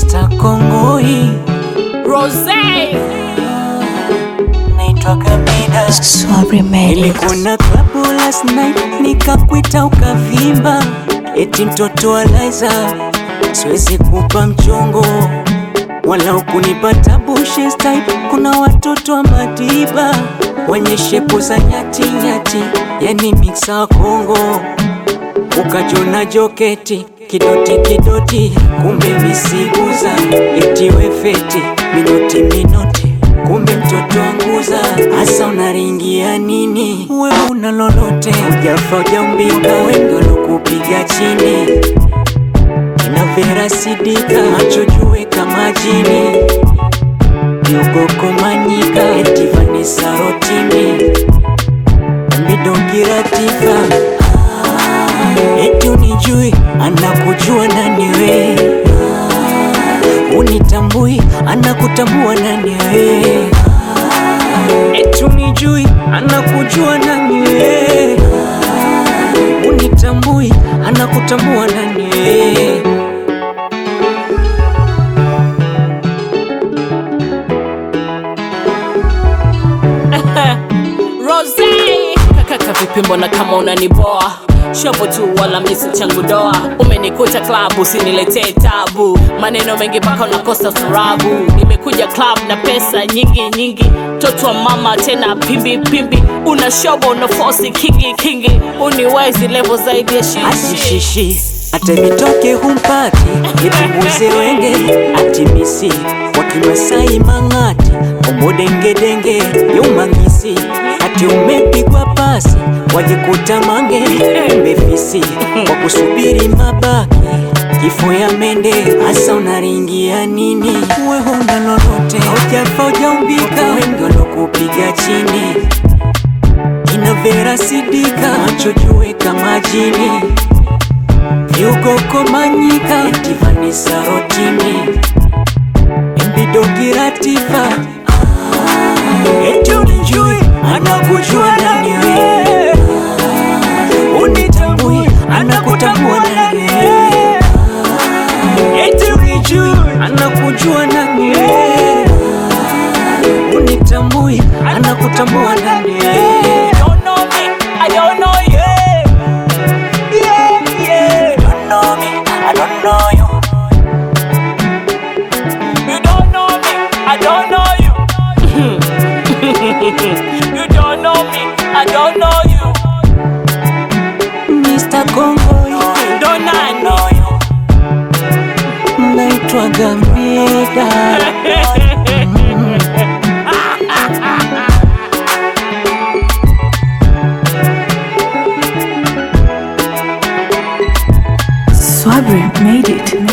Mr. Kongoi Rose naitwa Kamida. Swabri made it. Nilikuwa na klabu last night nikakwita ukavimba, eti mtoto wa Liza, siwezi kupa mchongo wala ukunipa bushes type. Kuna watoto wa Madiba wenye shepu za nyati nyati, yani mixa wa Kongo, ukajona joketi kidoti kidoti, kumbe misiguza eti wefeti minoti minoti kumbe mtoto wanguza hasa unaringia nini? Wewe una lolote, ujafa ujaumbika, wendo lokupiga chini kina Vera Sidika, macho jue kama jini, Yugoko Manyika, eti Vanessa Rotimi, Midongira Tifa, eti unijui, anakujua nani we unitambui anakutambua nani we eti unijui anakujua nani we unitambui anakutambua nani we Rose Kaka vipi mbona kama unaniboa shopo tu wala misi changu doa umenikuta club usiniletee tabu maneno mengi mpaka unakosa surabu nimekuja club na pesa nyingi nyingi toto wa mama tena pimbi pimbi una shobo una fosi kingi kingi uniwezi levo zaidi ya shishi asishishi ate vitoke humpati nipunguze wenge atimisi wakimasai mang'ati omudengedenge yumangisi ati umepigwa pasi wajikuta mange mbefisi kwa kusubiri mabaki kifo ya mende hasa unaringia nini wewe una lolote aujafa ujaumbika wengi walokupiga chini kina Vera Sidika macho jue kama jini Yugoko Manyika eti Vanessa Rotimi Mbidogira Tifa eti unijui anakujua nani we unitambui anakutambua nani we eti unijui anakujua nani we unitambui anakutambua nani we don't know me, I don't know you. yeah, yeah. You don't know me, I don't know you. You don't know me, I don't know you. you don't know me, I don't know you. Mr. Congo, you Don't I know know you. Naitwa Gambida. Swabri made it.